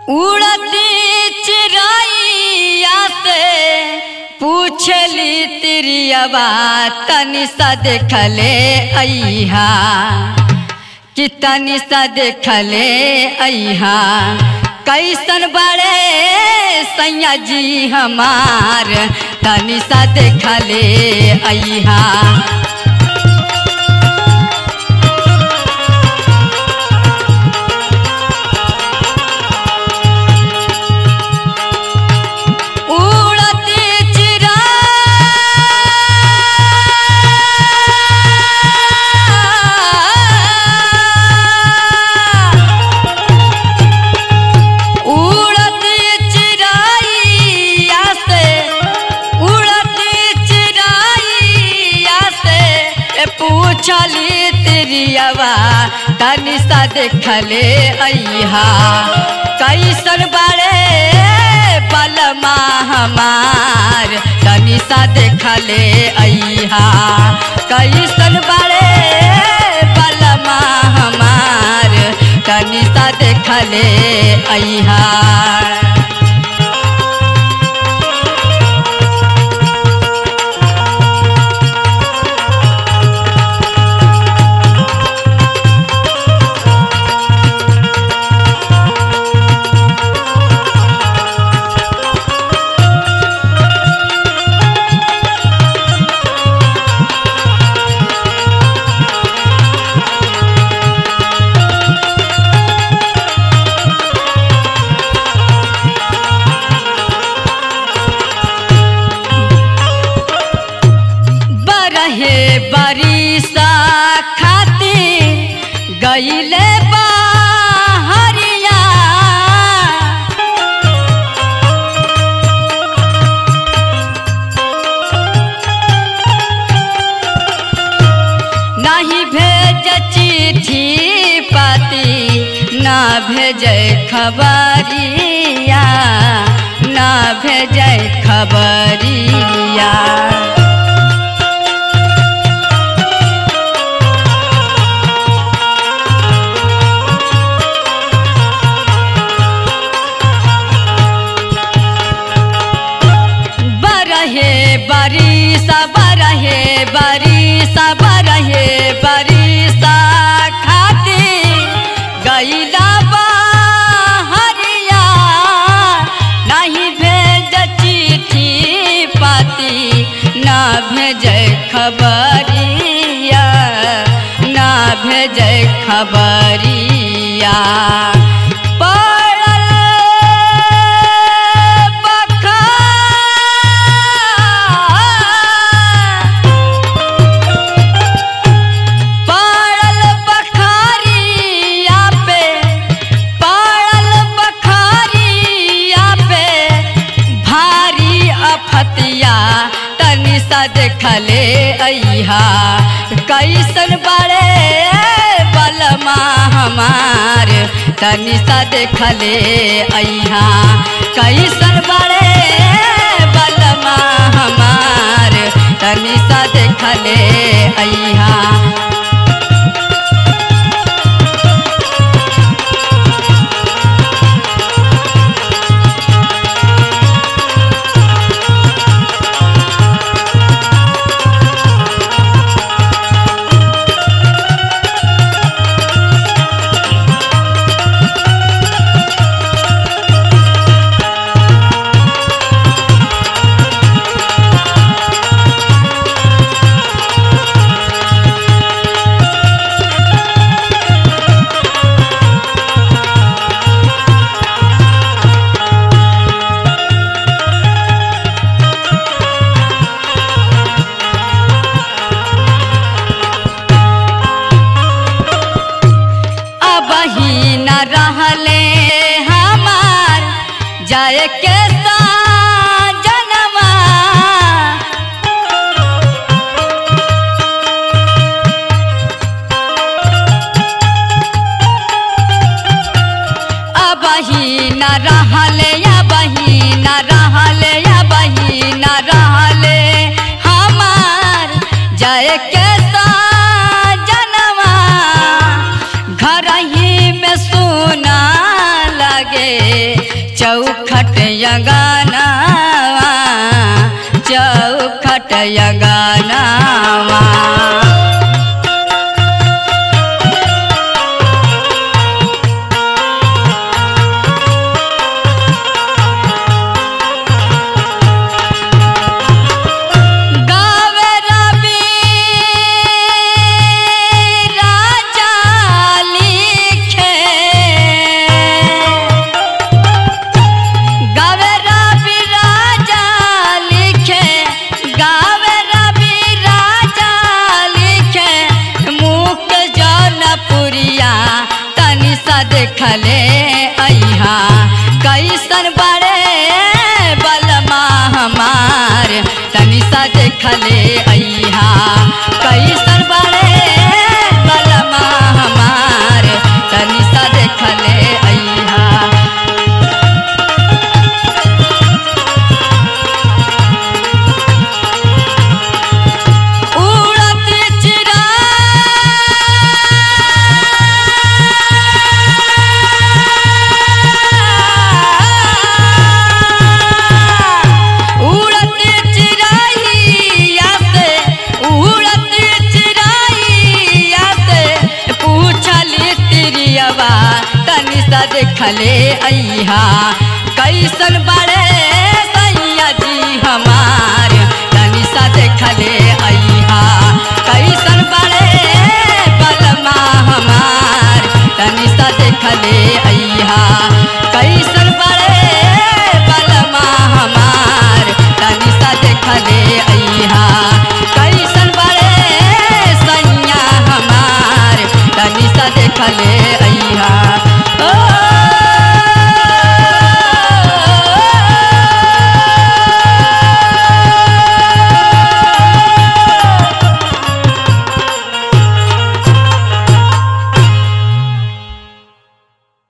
उड़ती चिड़ैया से पूछली तिरियवा तनि सा देखले अइहा कि तनि सा देखले अइहा कैसन बड़े सैया जी हमार तनि सा देखले अइहा उड़ती चिड़ा उड़ती चिड़ैया से उड़ती चिड़ैया से ए पूछली तिरियवा तनि सा देखले अइहा कैसन बड़े बलमा हमार तनि सा देखले अइहा कैसन बड़े बलमा हमार तनि सा देखले अइहा बरहे बरिसा खाती गईले बाहरिया नहीं भेज चिट्ठी पाती ना भेजे खबरिया ना भेजे खबरिया बरहे बरिसा बरहे बरिसा बरहे बरिसा खाती गईला हरिया नहीं भेज चिट्ठी पाती ना भेज खबरिया ना भेज खबरिया पड़ल बखार पड़ल बखारिया पे पड़ल बखारिया पे भारी अफतिया तनि सा देखले अइहा कैसन बड़े बलमा हमार तनि सा देखले अइहा कैसन बड़े बलमा हमार तनि सा देखले अइहा अब ही न रहले हमार जाए के जनवा अब ही न रहले अब ही न रहले अब ही न रहले हमार जाए के जनवा घर ही में सुना लगे यगानावा चौखट यगानावा गावे रवि राजा लिखे गावे रवि राजा लिखे गावे रवि राजा लिखे मुख जौनपुरिया तनि सा देखले अइहा कैसन बड़े बलमा हमार तनि सा देखले अइहा कैसन बड़े बलमा हमार तनि सा देखले अइहा उड़त चिरा उड़त चिराइया से उड़त चिराइया से पूछली तिरियवा तनि सा देखले अइहा कैसन बड़े सैया जी हमार तनि सा देखले अइहा कैसन बड़े बलमा हमार तनि सा देखले अइहा